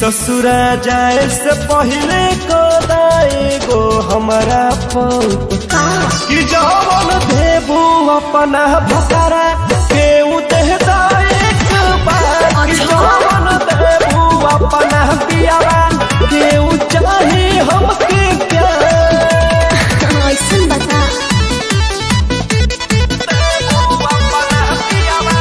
ससुरा जाए से पहले को गो हमारा पौत कि जवन देबू अपना भकरा के उदेहदा एक बार कि जवन देबू अपना पियावा के उ चाहे हमके प्यार ऐसन बता देबू अपना पियावा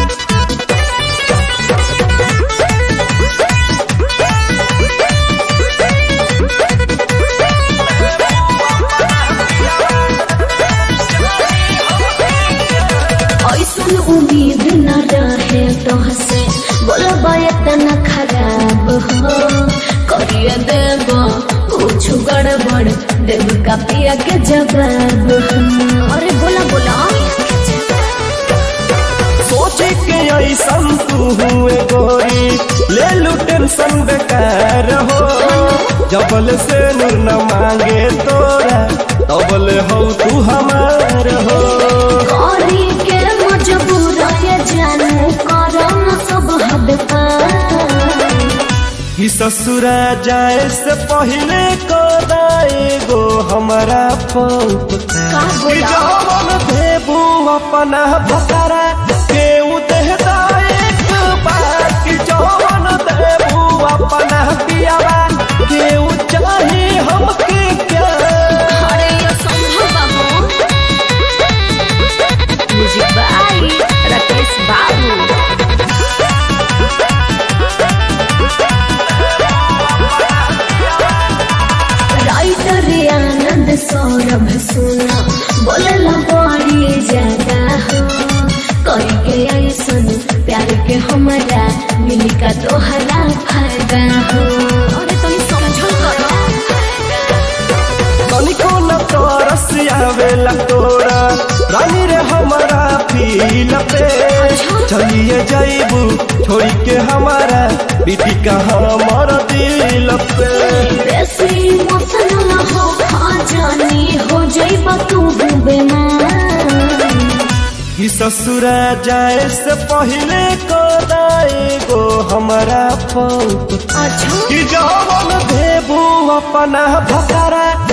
ऐसन उम्मीद न रहे तोहसे बोलबा इतना खराब हो करिए देब कुछ गड़बड़ देब का पिया के जवाब हो। अरे बोला बोला सोचे के ऐसन तू हुए गोरी ले लू टेंशन बेकार हो जबल से नूर न मांगे तोरा तबल हो तू हमार हो करी के मजबूर ये जानू करो न सब हद पार कि ससुरा जाए से पहले को गो हमारा पौत का कि बोला जवन देबू अपना भकरा के उदेहदा एक बार कि जवन देबू अपना पियावा के उ चाहे हमके प्यार अरे ये संभव बाबू म्यूजिक बाई राकेश बाबू राइटर आनंद सौरभ सुना बोलला बड़ी ज्यादा हो कई के ऐसन प्यार के हमारा मिली का तोहरा फायदा हो अरे तुम समझल करो तनिको न तरस आवेला तोरा रानी रे हमारा फील पे चलिए जाइबू छोड़ी के हमारा बीती का हमर दिल पे बेसी मसला हो खा जानी हो जाइबा तू बेमार कि ससुरा जाए से पहले को गो हमारा पौत अच्छा कि जवन देबू अपना भकरा